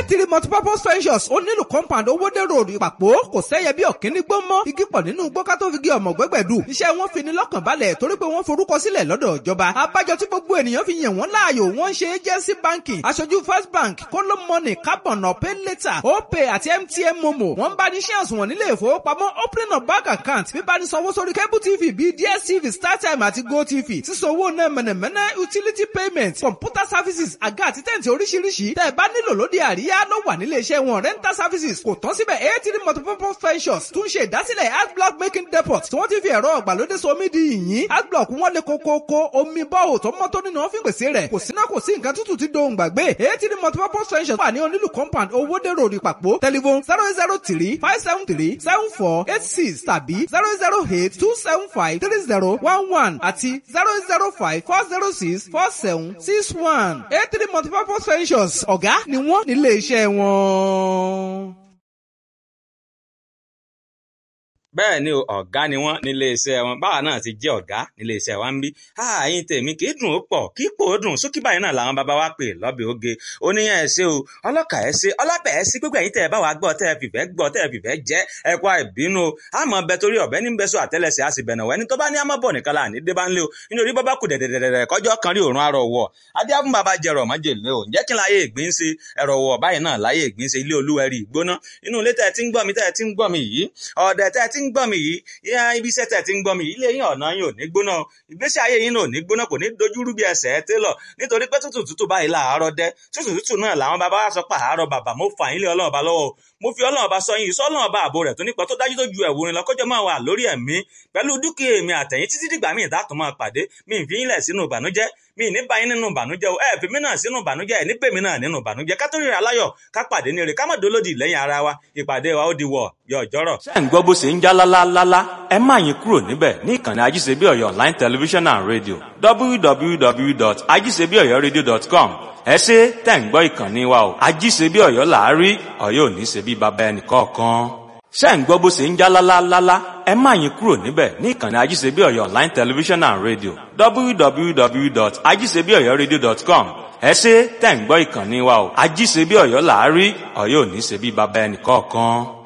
three multipurpose ventures ó nílùú compound owóde road ìpàpọ̀ kò sẹ́yẹ bí ọ̀kíní gbó mọ́ igi pọ̀ nínú gbọ́ká tó fi gé ọmọ gbẹ́gbẹ̀dù iṣẹ́ wọn fi ní lọ́kàn balẹ̀ torí pé wọ́n forúkọ sílẹ̀ lọ́dọ̀ ìjọba abájọ tí gbogbo ènìyàn fi yàn wọ́n láàyò wọ́n ṣe agency banking aṣojú first bank kóló money carbon pay later opay àti mtn momo wọ́n bá ní ṣé àsùnwọ̀n nílé ìfowópamọ́ opening of bank account bíbá ní sanwó sórí cable tv bíi dstv startime àti gotv sísanwó náà mẹ̀nẹ̀mẹ̀nẹ̀ utility payment computer services àga àti tẹ̀ǹtì oríṣiríṣi tẹ́ ẹ bá nílò lóde àríyá ló wà nílé iṣẹ́ wọn rental services kò tán síbẹ̀ eighty multipurpose ventures tún ṣe ìdásílẹ̀ art block making depot tí wọ́n ti fi ẹ̀rọ ọ̀gbàlódé somi di yìnyín art block wọn lè kókókó omi bọ́ọ̀ tó mọ́ tó nínú wọn fi pèsè rẹ̀ kò síná kò sí nǹkan tútù tí dohùn gbàgbé eighty multipurpose ventures wà ní onílù compound owóde road ìpàpọ̀ telephone zero zero three five seven three seven four eight six tàbí zero zero eight two seven five three zero one one àti zero zero five four zero six four seven six one eight three multipurpose ventures ọ̀gá ni wọ́n nílé iṣẹ́ wọn. bẹ́ẹ̀ ni o ọ̀gá ni wọ́n nílé iṣẹ́ wọn báwa náà ti jẹ́ ọ̀gá nílé iṣẹ́ wa ń bí ààyìn tèmi kì í dùn ó pọ̀ kì í pò ó dùn sókè báyìí náà làwọn bàbá wa pè lọ́bẹ̀ oge oníyàn ẹ̀ ṣe o ọlọ́kà ẹ̀ ṣe ọlọ́pẹ̀ ẹ̀ ṣe gbogbo ẹ̀yìn tẹ̀ ẹ̀ bá wa gbọ́ tẹ̀ ẹ̀ fìfẹ́ gbọ́ tẹ̀ ẹ̀ fìfẹ́ jẹ́ ẹ̀ kó àìbínú o àmọ́ bẹ torí ọ̀bẹ ní bẹ́sọ̀ àtẹ́lẹsẹ̀ àti bẹ̀nà wẹ́ni tó bá ní àmọ́ bọ̀ nìkan láàní dé bá ń lé o nítorí bọ́ bá kù dẹ̀dẹ̀dẹ̀dẹ̀ kọjọ́ kan rí òórùn arọ̀ wọ̀ adé fún bàbá jẹrọ májèlé o ǹjẹ́ kí n láyé ìgbín ṣe ẹ̀rọ wọ̀ báyìí náà láyé ìgbín ṣe ilé olúwẹ̀rí ìgbóná inú ilé tẹ̀ tí ń gbọ́ mi tẹ̀ tí ń gbọ́ mi yìí ọ̀dẹ̀ tẹ̀ tí ń gbọ́ mi yìí yá ibi iṣẹ́ tẹ̀ ti ń gbọ́ mi ilé yín ọ̀nà yín ò ní gbóná ìgbésí ayé yín ò ní gbóná kò ní dojúrú bí ẹsẹ̀ ẹ télọ̀ nítorí pé tútù tútù báyìí làárọ̀ dẹ́ tútù tútù náà làwọn bàbá wa sọ pé àárọ̀ bàbá mo fà yín lé ọlọ́run ọba lọ́wọ́ mo fi ọlọ́run ọba sọ yín sọ ọlọ́run ọba ààbò rẹ̀ tó nípa tó dájú tó ju ẹ̀wò rìn lọ́kọ́jọ́ máa wà lórí ẹ̀mí pẹ̀lú dúkìá èmi àtẹ̀yìn títí dìgbà míì dátùn máa pàdé mi ì fi yín lẹ̀ sínú ìbànújẹ́ mi ì ní bá yín nínú ìbànújẹ́ o ẹ fi mí náà sínú ìbànújẹ́ ẹ ní pèmí náà nínú ìbànújẹ́ ká tó ríra aláyọ̀ ká pàdé ní ire ká má dolódì lẹ́yìn ara wa ìpàdé wa ó di wọ̀ yọ ọjọ́rọ̀. ṣé ń gbọ́ bó ṣe ń já lálálálá ẹ má yín kúrò níbẹ̀ ní ìkànnì ajíṣebíọ̀yọ̀ online television and radio www.ajíṣebíọ̀yọ̀radio.com ẹ ṣe tẹ̀ ń gbọ́ ìkànnì wa o ajíṣebíọ̀yọ̀ làárí ọ̀yọ́ ò ní ṣe bí baba ẹnì kọ̀ọ̀kan ṣé ń gbọ́ bó ṣe ń já lálálálá ẹ má yín kúrò níbẹ̀ ní ìkànnì ajíṣebíọ̀yọ̀ online television and radio www.ajíṣebíọ̀yọ̀radio.com ẹ ṣe tẹ̀ ń gbọ́ ìkànnì wa o ajíṣebíọ̀yọ̀ làárí ọ̀yọ́ ò ní ṣe bí baba ẹnì kọ̀ọ̀kan.